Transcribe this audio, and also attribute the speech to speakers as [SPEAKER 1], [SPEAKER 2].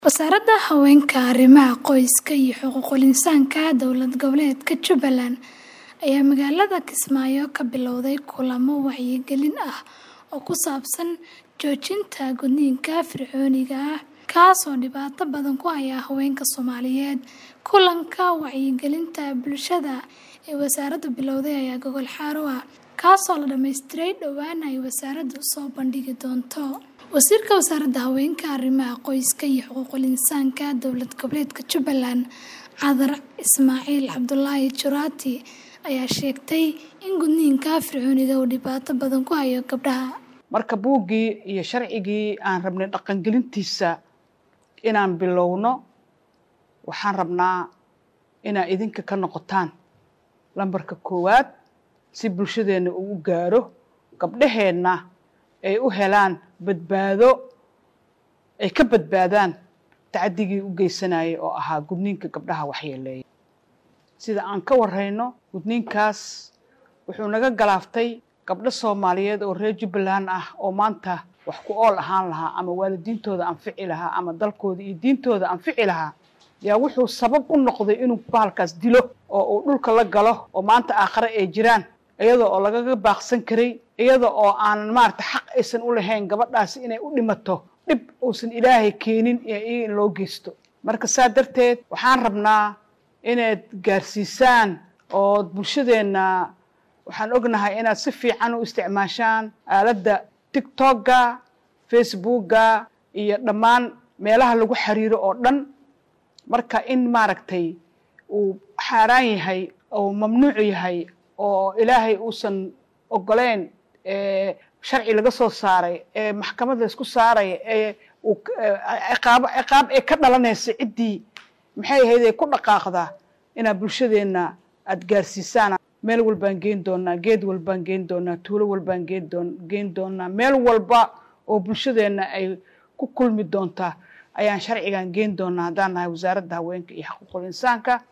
[SPEAKER 1] Wasaaradda Haweenka, Arrimaha Qoyska iyo Xuquuqul Insaanka Dowlad Goboleedka Jubbaland ayaa magaalada Kismaayo ka bilowday kulamo wacyigelin ah oo ku saabsan joojinta gudniinka fircooniga ah kaas oo dhibaato badan ku haya haweenka Soomaaliyeed. Kulanka wacyigelinta bulshada ee wasaaraddu bilowday ayaa gogol xaar u ah, kaasoo la dhammaystiray dhowaan ay wasaaraddu soo bandhigi doonto. Wasiirka Wasaaradda Haweenka, Arrimaha Qoyska iyo Xuquuqul Insaanka Dowlad Goboleedka Jubbaland, Cadar Ismaaciil Cabdulaahi Juraati, ayaa sheegtay in gudniinka fircooniga uu dhibaato badan ku hayo gabdhaha.
[SPEAKER 2] marka buuggii iyo sharcigii aan rabnay dhaqangelintiisa inaan bilowno waxaan rabnaa inaa idinka ka noqotaan lambarka koowaad si bulshadeenna uu u gaaro gabdhaheenna ay u helaan badbaado ay ka badbaadaan tacaddigii u geysanayay oo ahaa gudniinka gabdhaha waxyeeleeya sida aan ka warrayno gudniinkaas wuxuu naga galaaftay gabdho soomaaliyeed oo reer jubbaland ah oo maanta wax ku ool ahaan lahaa ama waalidiintooda anfici lahaa ama dalkooda iyo diintooda anfici lahaa yaa wuxuu sabab u noqday inuu bahalkaas dilo oo uu dhulka la galo oo maanta aakhare ay jiraan iyada oo lagaga baaqsan karay iyada oo aanan maarata xaq aysan u lahayn gabadhaasi inay u dhimato dhib uusan ilaahay keenin iyaga in loo geysto marka saa darteed waxaan rabnaa inaad gaarsiisaan oo bulshadeenna waxaan ognahay inaad si fiican u isticmaashaan aaladda tictokga facebookga iyo dhammaan meelaha lagu xiriiro oo dhan marka in maaragtay uu xaaraan yahay oo mamnuuc yahay oo ilaahay uusan ogoleyn sharci laga soo saaray ee maxkamad la isku saaray ee ciqaabo ciqaab ee ka dhalanaysa ciddii maxay ahayd ee ku dhaqaaqda inaad bulshadeenna aada gaarsiisaan meel walbaan geyn doonaa geed walbaan geyn doonaa tuulo walbaan geen doon geyn doonaa meel walba oo bulshadeenna ay ku kulmi doontaa ayaan sharcigan geyn doonaa haddaan nahay wasaaradda haweenka iyo xuquuqul insaanka